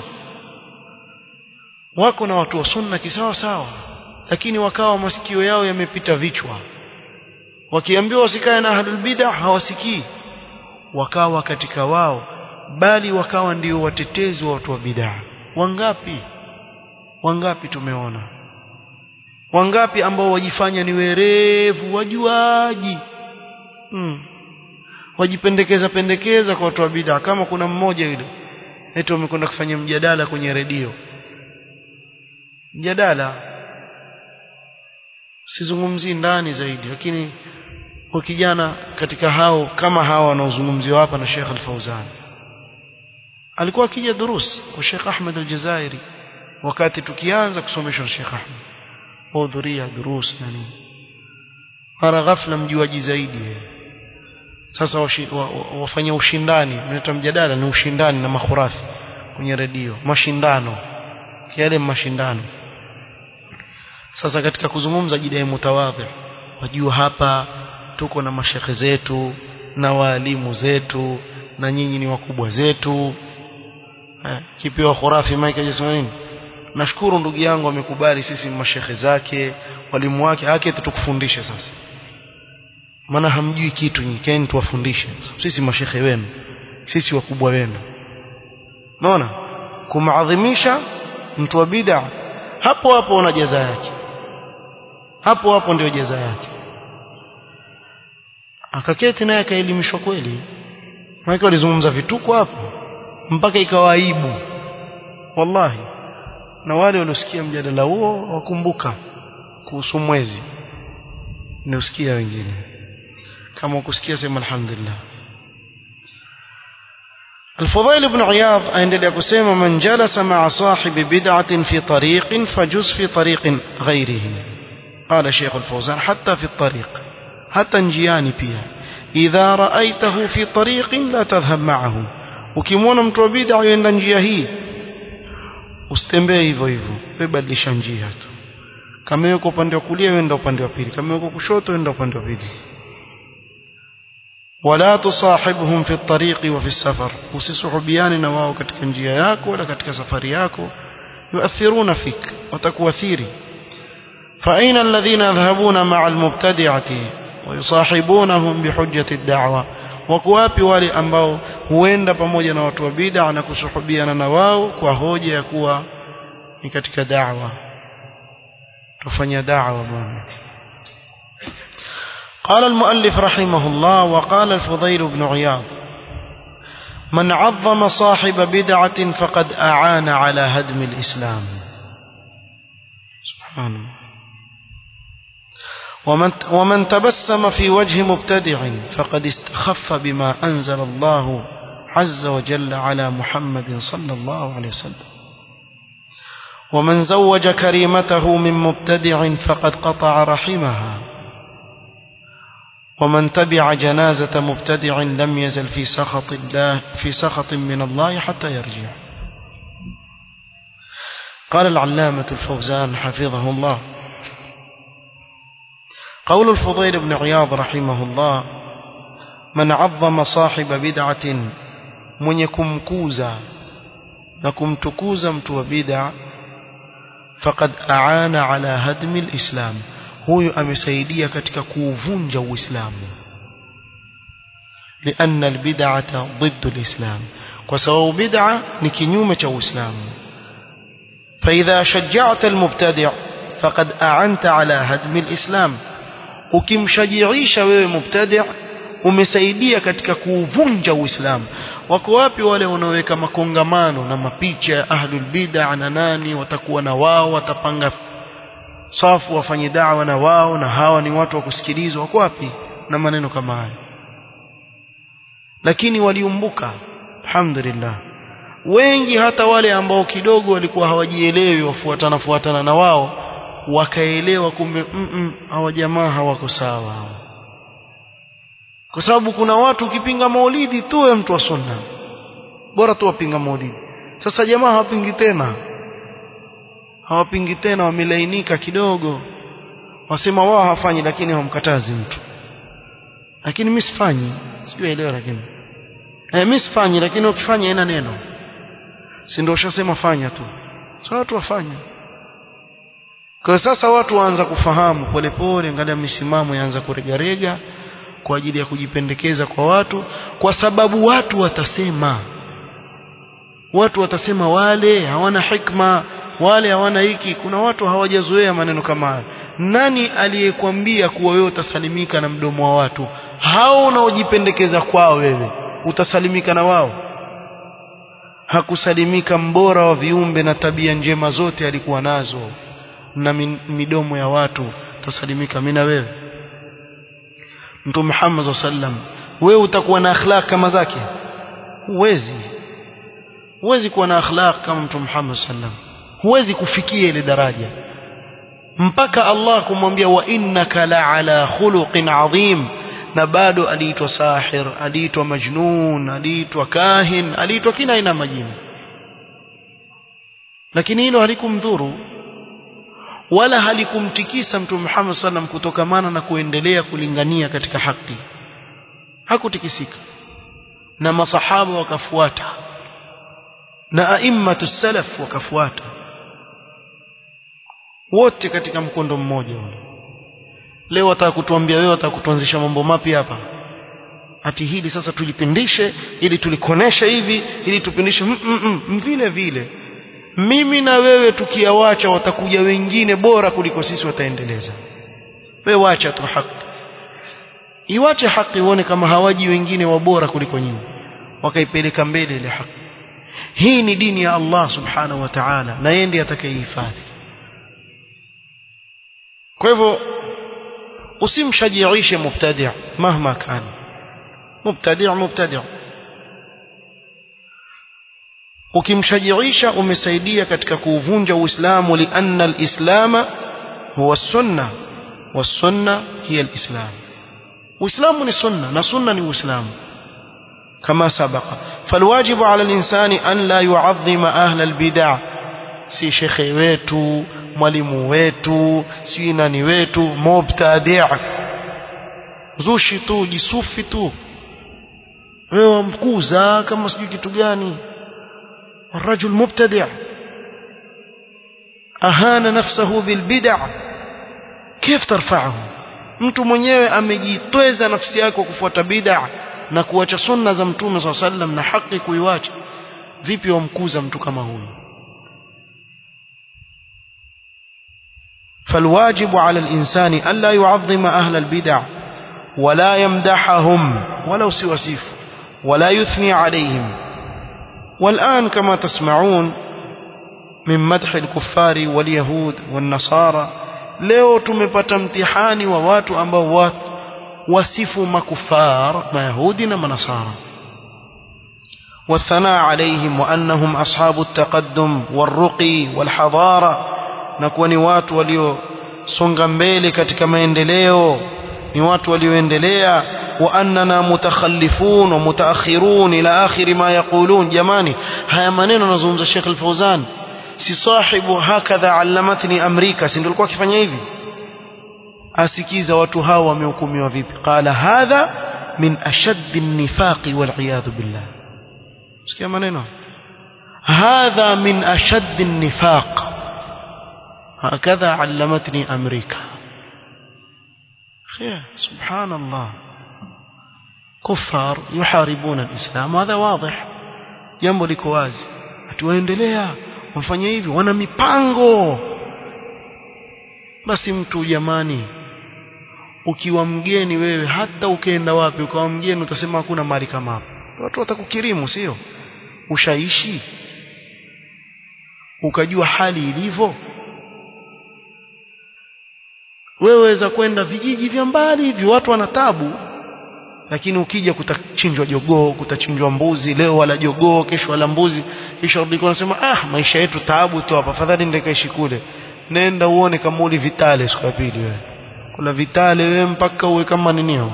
wako na watu wa sunna kisawa sawa lakini wakawa masikio yao yamepita vichwa wakiambiwa wasikae na ahlul bid'ah hawasikii wakawa katika wao bali wakawa ndio watetezi wa watu wa bid'ah wangapi wangapi tumeona wangapi ambao wajifanya ni werevu wajuaji hmm. wajipendekeza pendekeza kwa watu wa bid'a kama kuna mmoja yule eti wamekwenda kufanya mjadala kwenye redio mjadala sizungumzii ndani zaidi lakini kwa kijana katika hao kama hao wanaozungumziwa hapa na Sheikh Al-Fauzan alikuwa akija durus kwa Sheikh Ahmed Al-Jazairi wakati tukianza kusomeshwa na Sheikh Ahmed hudhuria durus na nini mara ghafla mjuaji zaidi sasa wafanya ushindani unaita mjadala ni ushindani na makhurafi kwenye redio mashindano yale mashindano sasa katika kuzungumza jidai mutawadhi wajua hapa tuko na mashekhe zetu na waalimu zetu na nyinyi ni wakubwa zetu eh, kipewa khurafi Mike ajasema nini nashukuru ndugu yangu amekubali sisi mashekhe zake walimu wake haki tukufundishe sasa maana hamjui kitu nyinyi kaeni tuwafundishe sisi mashekhe wenu sisi wakubwa wenu unaona kumaadhimisha mtu wa bid'a hapo hapo una jaza yake hapo hapo ndio jaza yake akaketi naye akaelimishwa kweli maana walizungumza vituko hapo mpaka ikawa aibu wallahi na wale waliosikia mjadala huo wakumbuka kuhusu mwezi niusikia wengine kama ukusikia sema alhamdulillah الفضيل بن عياض عندما يقول من جلس مع صاحب بدعة في طريق فجز في طريق غيره قال شيخ الفوزان حتى في الطريق حتى نجياني بيها إذا رأيته في طريق لا تذهب معه ukimwona mtu wa bid'a yuenda njia hii usitembee hivyo hivyo webadilisha njia tu kama yuko upande wa kulia wenda upande wa pili kama yuko kushoto wenda upande wa pili wala tusahibhum fi at-tariqi wa fi as-safar usisuhubiane na wao katika njia yako wala katika safari yako yuathiruna fik watakuathiri فأين الذين يذهبون مع المبتدعة ويصاحبونهم بحجة الدعوة wakuwapi wale ambao huenda pamoja na watu wa bid'a na kusuhubiana na wao kwa hoja ya kuwa ni katika da'wa tufanya da'wa bwana قال المؤلف رحمه الله وقال الفضيل بن عياض من عظم صاحب بدعة فقد أعان على هدم الإسلام سبحان الله ومن, ومن تبسم في وجه مبتدع فقد استخف بما أنزل الله عز وجل على محمد صلى الله عليه وسلم ومن زوج كريمته من مبتدع فقد قطع رحمها ومن تبع جنازة مبتدع لم يزل في سخط الله في سخط من الله حتى يرجع قال العلامة الفوزان حفظه الله قول الفضيل بن عياض رحمه الله من عظم صاحب بدعة من يكم كوزا نكم تكوزا متو بدع فقد أعان على هدم الإسلام huyu amesaidia katika kuuvunja uislamu لأن البدعة ضد الإسلام وسواء بدعة نكنيومة الإسلام فإذا شجعت المبتدع فقد أعنت على هدم الإسلام ukimshajiisha wewe mubtadi' umesaidia katika kuuvunja uislamu wako wapi wale wanaoweka makongamano na mapicha ya ahlul bid'a na nani watakuwa na wao watapanga safu wafanye da'wa na wao na hawa ni watu wa kusikilizwa wako wapi na maneno kama haya lakini waliumbuka alhamdulillah wengi hata wale ambao kidogo walikuwa hawajielewi wafuatana fuatana na wao wakaelewa kumbe mm hawa jamaa hawako sawa kwa sababu kuna watu ukipinga maulidi tu wewe mtu wa sunna bora tu wapinga maulidi sasa jamaa hawapingi tena hawapingi tena wamelainika kidogo wasema wao hawafanyi lakini hawamkatazi mtu lakini mimi sifanyi sijui elewa lakini eh mimi sifanyi lakini ukifanya haina neno si ndio ushasema fanya tu sasa watu wafanya kwa sasa watu waanza kufahamu polepole angalia misimamo yaanza kuregarega kwa ajili ya kujipendekeza kwa watu kwa sababu watu watasema watu watasema wale hawana hikma wale hawana hiki kuna watu hawajazoea maneno kama haya nani aliyekwambia kuwa wewe utasalimika na mdomo wa watu hao unaojipendekeza kwao wewe utasalimika na wao hakusalimika mbora wa viumbe na tabia njema zote alikuwa nazo na midomo ya watu tasalimika mimi na wewe Mtume Muhammad sallam wewe utakuwa na akhlaq kama zake huwezi huwezi kuwa na akhlaq kama Mtume Muhammad sallam huwezi kufikia ile daraja mpaka Allah kumwambia wa innaka la ala khuluqin adhim na bado aliitwa sahir aliitwa majnun aliitwa kahin aliitwa kila aina majini lakini hilo halikumdhuru wala halikumtikisa mtume Muhammad sallam kutokamana na kuendelea kulingania katika haki hakutikisika na masahaba wakafuata na aimmatu salaf wakafuata wote katika mkondo mmoja leo wataka kutuambia wewe wataka kutuanzisha mambo mapya hapa ati hili sasa tulipindishe ili tulikonesha hivi ili tupindishe mm, mm, mm, vile vile mimi na wewe tukiawacha watakuja wengine bora kuliko sisi wataendeleza wewe wacha tu haki iwache haki uone kama hawaji wengine wabora kuliko nyinyi wakaipeleka mbele ile haki hii ni dini ya Allah subhanahu wa ta'ala na yeye ndiye atakayehifadhi kwa hivyo usimshajiishe mubtadi' mahma kana mubtadi' mubtadi' ukimshajiisha umesaidia katika kuuvunja uislamu lianna alislama huwa sunna wasunna hiya alislam uislamu ni sunna na sunna ni uislamu كما سبق فالواجب على الإنسان أن لا يعظم أهل البدع si shekhe wetu mwalimu wetu sijui nani wetu mubtadi' zushi tu jisufi tu wewe wamkuza kama sijui kitu gani الرجل مبتدع أهان نفسه بالبدع كيف ترفعه mtu mwenyewe amejitweza nafsi yake kufuata bid'a na kuacha sunna za mtume swalla sallam na haki kuiwacha vipi wamkuza mtu kama huyu فالواجب على الإنسان ألا يعظم أهل البدع ولا يمدحهم ولو سوسيف ولا يثني عليهم والآن كما تسمعون من مدح الكفار واليهود والنصارى leo tumepata mtihani wa watu ambao watu wasifu makufar mayahudi na manasara والثناء عليهم وأنهم أصحاب التقدم والرقي والحضارة نكون ni watu waliosonga mbele katika maendeleo ni watu walioendelea وأننا متخلفون ومتأخرون إلى آخر ما يقولون جماني هيا maneno nazungumza Sheikh Al-Fauzan si sahibu hakadha allamatni amrika si ndio alikuwa akifanya hivi asikiza watu hawa wamehukumiwa vipi qala hadha min ashaddi an-nifaqi wal iyadhu billah sikia maneno hadha min ashaddi an-nifaq hakadha allamatni amrika خير سبحان الله كفار يحاربون الإسلام هذا واضح jambo liko wazi atuwaendelea wafanya hivi wana mipango basi mtu jamani ukiwa mgeni wewe hata ukienda wapi ukawa mgeni utasema hakuna mali kama hapo watu watakukirimu sio ushaishi ukajua hali ilivyo wewe waweza kwenda vijiji vya mbali hivi watu wana tabu lakini ukija kutachinjwa jogoo kutachinjwa mbuzi leo wala jogoo kesho wala mbuzi kisha rudi unasema ah maisha yetu taabu tu hapa afadhali nende kaishi kule nenda uone kama uli vitale siku ya pili wewe kula vitale wewe mpaka uwe kama ninio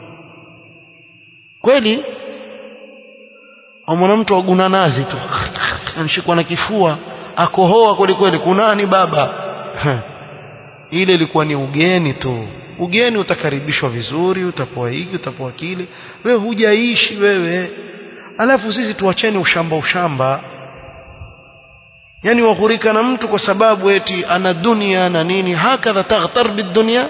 kweli amwana mtu aguna nazi tu anashikwa na kifua akohoa kweli kweli kunani baba ile ilikuwa ni ugeni tu ugeni utakaribishwa vizuri utapoa hiki utapoa kile wewe hujaishi wewe alafu sisi tuacheni ushamba ushamba yani waghurika na mtu kwa sababu eti ana dunia na nini hakadha taghtar bidunya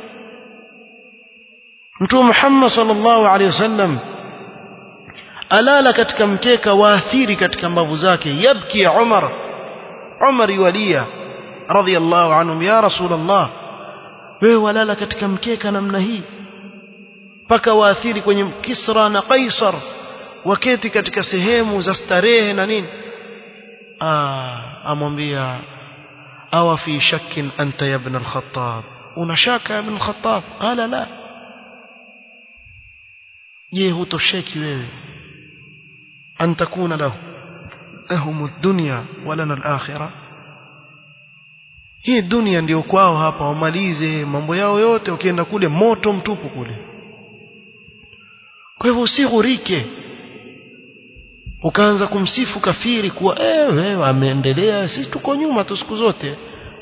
mtume Muhammad sallallahu alaihi wasallam alala katika mkeka waathiri katika mbavu zake yabki Umar Umar yualia radhiyallahu anhum ya rasulullah wewe walala katika mkeka namna hii mpaka waathiri kwenye Kisra na Kaisar waketi katika sehemu za starehe na nini ah amwambia awa fi shakkin anta ya ibn al-Khattab una shaka ibn al-Khattab qala la je hutosheki wewe an takuna lahu lahum ad-dunya wa lana al-akhirah hii dunia ndio kwao hapa wamalize mambo yao yote ukienda kule moto mtupu kule kwa hivyo usighurike ukaanza kumsifu kafiri kuwa eh wewe ameendelea sisi tuko nyuma tu siku zote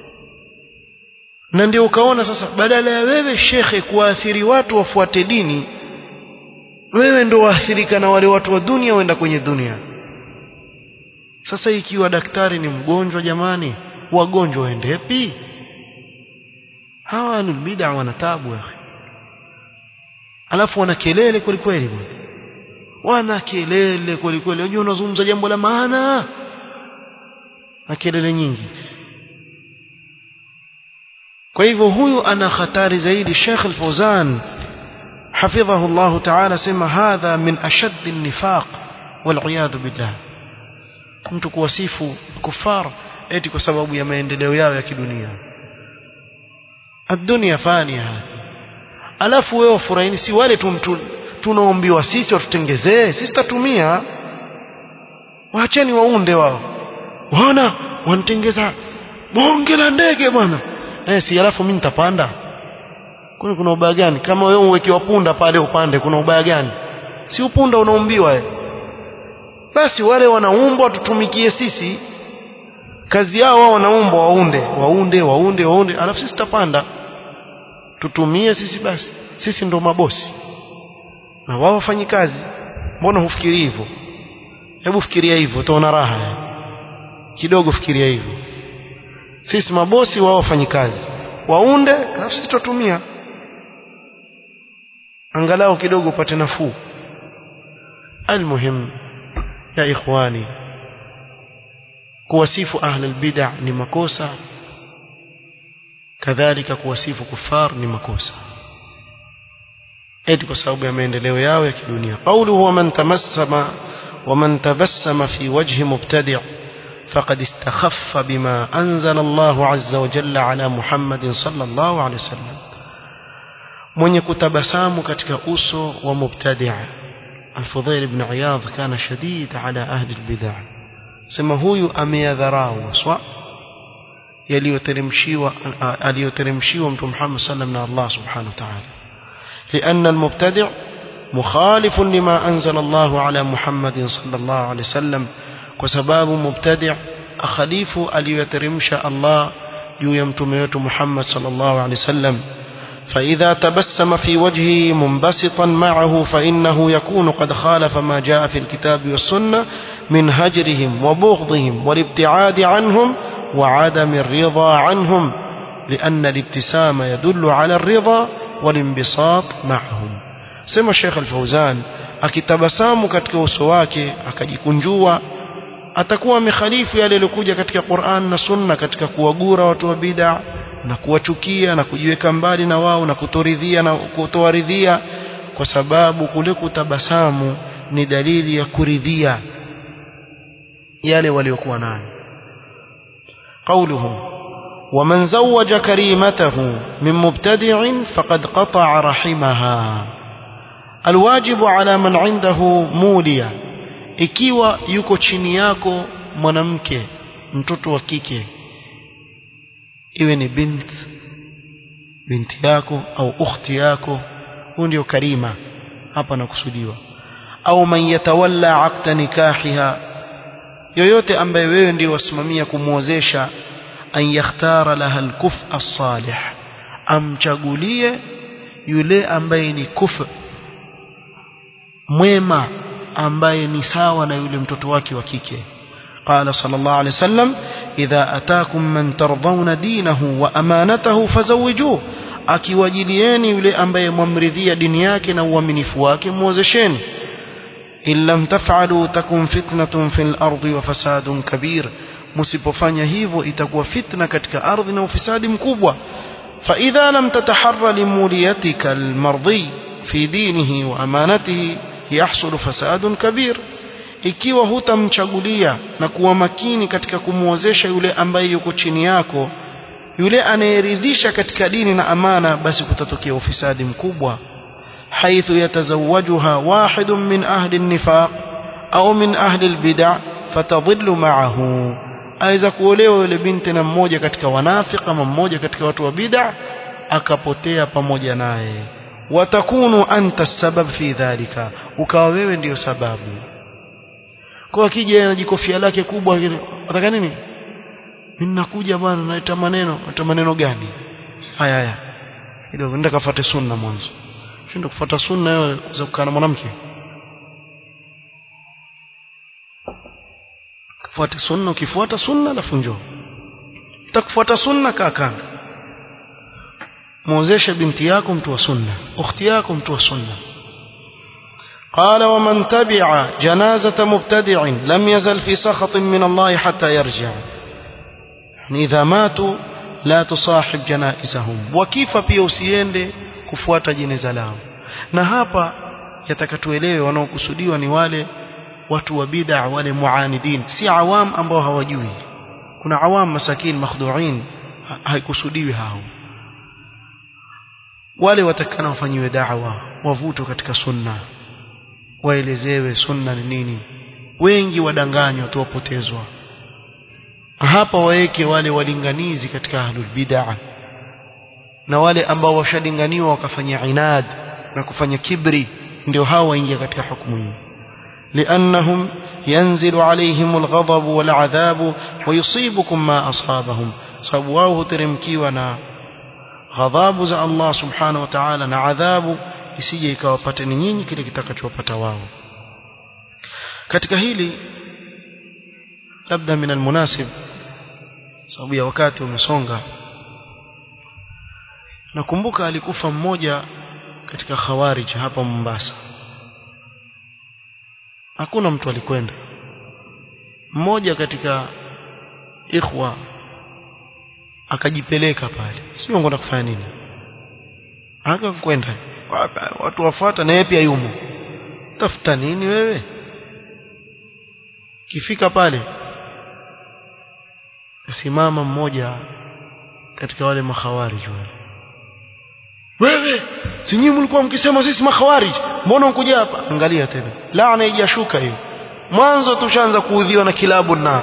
na ndio ukaona sasa badala ya wewe shekhe kuwaathiri watu wafuate dini wewe ndio waathirika na wale watu wa dunia waenda kwenye dunia sasa ikiwa daktari ni mgonjwa jamani wagonjwa waendepi hawa bid'a wana tabu ya alafu wana kelele kweli kweli bwana wana kelele kweli kweli unajua unazungumza jambo la maana na kelele nyingi kwa hivyo huyu ana hatari zaidi Sheikh Al-Fawzan حفظه الله تعالى سما هذا من أشد النفاق والعياذ بالله mtu kuwasifu kufar eti kwa sababu ya maendeleo yao ya kidunia ad-dunya fania alafu wewe furahini si wale tu tunaombiwa sisi watutengezee sisi tutatumia waacheni waunde wao wana wanitengeza bonge la ndege bwana eh si alafu mimi nitapanda kuna kuna ubaya gani kama wewe uwekewa punda pale upande kuna ubaya gani si upunda unaumbiwa eh basi wale wanaumbwa tutumikie sisi kazi yao wao wanaomba waunde waunde waunde waunde alafu sisi tutapanda tutumie sisi basi sisi ndo mabosi na wao wafanyi kazi mbona hufikiri hivyo hebu fikiria hivyo utaona raha kidogo fikiria hivyo sisi mabosi wao wafanyi kazi waunde alafu sisi tutatumia angalau kidogo upate nafuu almuhim ya ikhwani kuwasifu ahli albid'a ni makosa kadhalika kuwasifu kufar ni makosa eti kwa sababu ya maendeleo yao ya kidunia qawluhu wa man tamassama wa man tabassama fi wajhi mubtadi' فقد استخف بما أنزل الله عز وجل على محمد صلى الله عليه وسلم mwenye kutabasamu katika uso wa mubtadia Al-Fudhail ibn Iyadh kana shadid ala ahli al-bid'ah sema huyu ameyadharau waswa yaliyoteremshiwa aliyoteremshiwa mtume Muhammad sallam na Allah subhanahu wa ta'ala لأن المبتدع مخالف لما أنزل الله على محمد صلى الله عليه وسلم وسباب مبتدع أخليف aliyoteremsha Allah juu ya mtume wetu Muhammad sallallahu alaihi wasallam فإذا تبسم في وجهه منبسطا معه فإنه يكون قد خالف ما جاء في الكتاب والسنة من هجرهم وبغضهم والابتعاد عنهم وعدم الرضا عنهم لأن الابتسام يدل على الرضا والانبساط معهم سمى الشيخ الفوزان akitabasamu katika uso wake akajikunjua atakuwa amekhalifu yale yaliyokuja katika Qur'an na Sunna katika kuwagura watu wa bid'a na kuwachukia na kujiweka mbali na wao na kutoridhia na kutowaridhia kwa sababu kule kutabasamu ni dalili ya kuridhia yale waliokuwa nayo قوله ومن زوج كريمته من مبتدع فقد قطع رحمها الواجب على من عنده مولية ikiwa yuko chini yako mwanamke mtoto wa kike iwe ni bint binti yako au ukhti yako huyo ndio karima hapa nakusudiwa au man yatawalla aqda nikahiha yoyote ambaye wewe ndio wasimamia kumwozesha an yakhtara laha alkuf as-salih amchagulie yule ambaye ni kuf mwema ambaye ni sawa na yule mtoto wake wa kike قال صلى الله عليه وسلم إذا أتاكم من ترضون دينه وأمانته فزوجوه akiwajilieni yule ambaye mwamridhia dini yake na uaminifu wake muozesheni in lam taf'alu takun fitnatun fil ardi wa fasadun kabir msipofanya hivyo itakuwa fitna katika ardhi na ufisadi mkubwa fa idha lam tataharra limuliyatika almardi fi dinihi wa amanatihi yahsul fasadun kabir ikiwa hutamchagulia na kuwa makini katika kumwozesha yule ambaye yuko chini yako yule anayeridhisha katika dini na amana basi kutatokea ufisadi mkubwa حيث يتزوجها واحد من أهل النفاق أو من أهل البدع فتضل معه aweza kuolewa yule binti na mmoja katika wanafiki ama mmoja katika watu wa bid'a akapotea pamoja naye watakunu anta sabab fi dhalika ukawa wewe ndiyo sababu kwa akija na jikofia lake kubwa nataka nini mimi nakuja bwana naita maneno naita maneno gani haya haya kidogo nenda kafuate sunna mwanzo shinda kufuata sunna wewe za kukaa na mwanamke kufuata sunna ukifuata sunna alafu njoo utakufuata sunna kaa kando muozeshe binti yako mtu wa sunna ukhti yako mtu wa sunna قال ومن تبع جنازة مبتدع لم يزل في سخط من الله حتى يرجع يعني إذا ماتوا لا تصاحب جنائزهم وكيف pia usiende kufuata jeneza lao na hapa yatakatuelewe wanaokusudiwa ni wale watu wa bid'a wale muanidin si awam ambao hawajui kuna awam masakin makhdu'in haikusudiwi hao wale watakana wafanyiwe da'wa wavutwe katika sunna waelezewe sunna ni nini wengi wadanganywa tu wapotezwa hapa waweke wale walinganizi katika ahlul bid'ah na wale ambao washalinganiwa wakafanya inad na kufanya kibri ndio hao waingia katika hukumu hii liannahum ينزل عليهم الغضب والعذاب ويصيبكم ما أصابهم sababu wao huteremkiwa na ghadhabu za Allah subhanahu wa ta'ala na adhabu isije ikawapateni nyinyi kile kitakachowapata wao katika hili labda min almunasib sababu ya wakati umesonga nakumbuka alikufa mmoja katika khawarij hapa Mombasa hakuna mtu alikwenda mmoja katika ikhwa akajipeleka pale sio ngoenda kufanya nini akakwenda watu wafuata na yeye pia yumo tafuta nini wewe kifika pale simama mmoja katika wale makhawarij wale wewe si nyinyi mlikuwa mkisema sisi makhawarij mbona unkuja hapa angalia tena laana haijashuka hiyo mwanzo tushaanza kuudhiwa na kilabu nar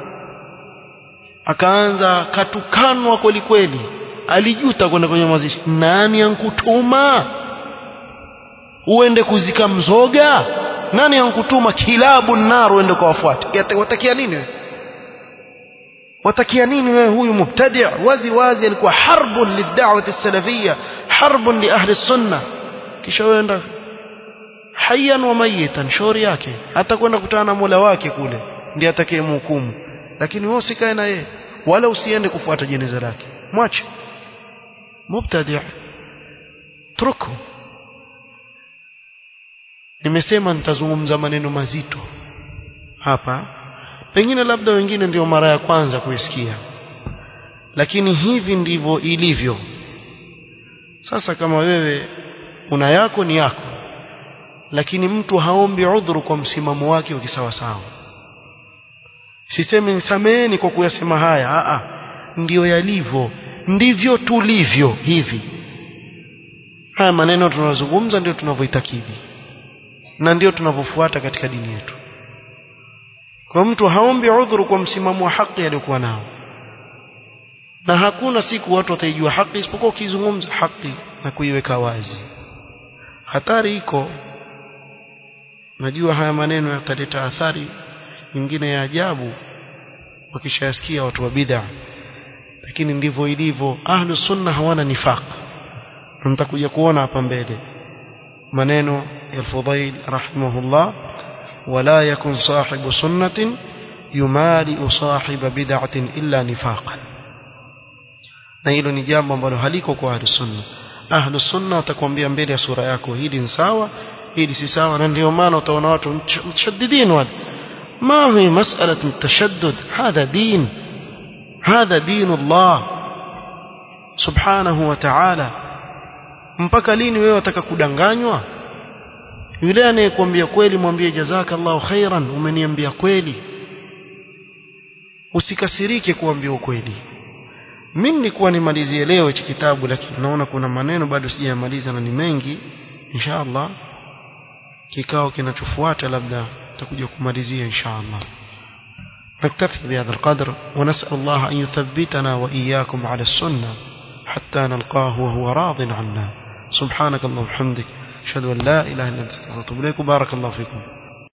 akaanza katukanwa kweli kweli alijuta kwenda kwenye mazishi nani ankutuma uende kuzika mzoga nani ankutuma kilabu nar uende kuwafuata watakia nini wewe watakia nini wewe huyu mubtadi' wazi wazi alikuwa harbun lid'awati salafiyya harbun li ahli sunna kisha uenda hayyan wa mayitan shauri yake hata kwenda kutana na Mola wake kule ndiye atakayemhukumu lakini wewe usikae na yeye wala usiende kufuata jeneza lake mwache mubtadi' truku nimesema nitazungumza maneno mazito hapa pengine labda wengine ndio mara ya kwanza kuisikia lakini hivi ndivyo ilivyo sasa kama wewe una yako ni yako lakini mtu haombi udhuru kwa msimamo wake wa kisawasawa sisemi nisameheni kwa kuyasema haya a a ndiyo yalivyo ndivyo tulivyo hivi haya maneno tunazungumza ndio tunavyoitakidi na ndio tunavyofuata katika dini yetu kwa mtu haombi udhuru kwa msimamo wa haki aliyokuwa nao na hakuna siku watu wataijua haki isipokuwa ukizungumza haki na kuiweka wazi hatari iko najua haya maneno yataleta athari nyingine ya ajabu wakishayasikia watu wa bid'a lakini ndivyo ilivyo ahlu sunna hawana nifaq mtakuja kuona hapa mbele maneno ya al-Fudayl rahimahullah ولا يكن صاحب سنة يمالئ صاحب بدعة إلا نفاقا na hilo ni jambo ambalo haliko kwa ahli sunna ahli sunna watakwambia mbele ya sura yako hili ni sawa hili si sawa na ndio maana utaona watu mtashaddidin wale ما هي مسألة التشدد هذا دين هذا دين الله سبحانه وتعالى mpaka lini wewe wataka kudanganywa yule anayekwambia kweli mwambie jazakallahu khairan umeniambia kweli usikasirike kuambia ukweli mimi nilikuwa nimalizie leo hichi kitabu lakini naona kuna maneno bado sijayamaliza na ni mengi inshallah kikao kinachofuata labda tutakuja kumalizia inshallah نكتفي بهذا القدر ونسأل الله أن يثبتنا وإياكم على السنة حتى نلقاه وهو راض عنا سبحانك اللهم وبحمدك أشهد أن لا إله إلا أنت أستغفرك وأتوب إليك بارك الله فيكم